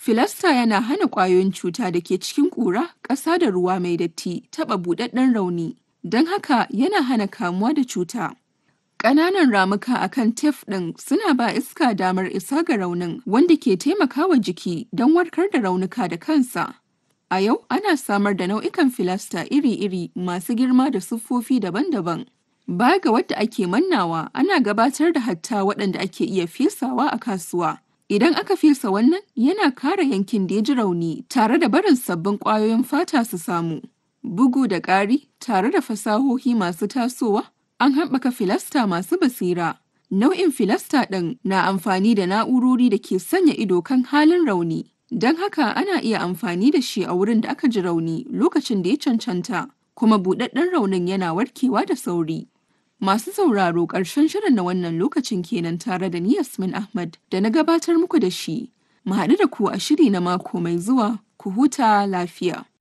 Filasta yana hana ƙwayoyin cuta da ke cikin ƙura, ƙasa da ruwa mai datti taɓa buɗaɗɗen rauni, don haka yana hana kamuwa da cuta. Ƙananan ramuka a kan tef ɗin suna ba iska damar isa ga raunin wanda ke taimakawa jiki don warkar da raunuka da kansa. A yau ana samar da nau'ikan filasta iri-iri masu girma da siffofi daban-daban. Baya ga wadda ake mannawa, ana gabatar da hatta waɗanda ake iya fesawa a kasuwa. Idan aka fesa wannan, yana kare yankin da ya ji rauni tare da barin sabbin ƙwayoyin fata su samu. Bugu da ƙari, tare da fasahohi masu tasowa, an haɓaka filasta masu basira. Nau'in filasta ɗin na amfani da na'urori da ke sanya ido kan halin rauni. Don haka ana iya amfani da shi a wurin da aka ji rauni lokacin da ya cancanta, kuma buɗaɗɗen raunin yana warkewa da sauri. Masu sauraro ƙarshen shirin na wannan lokacin kenan tare da ni Yasmin Ahmad da na gabatar muku da shi. Mu haɗu da ku a shiri na mako mai zuwa, ku huta lafiya.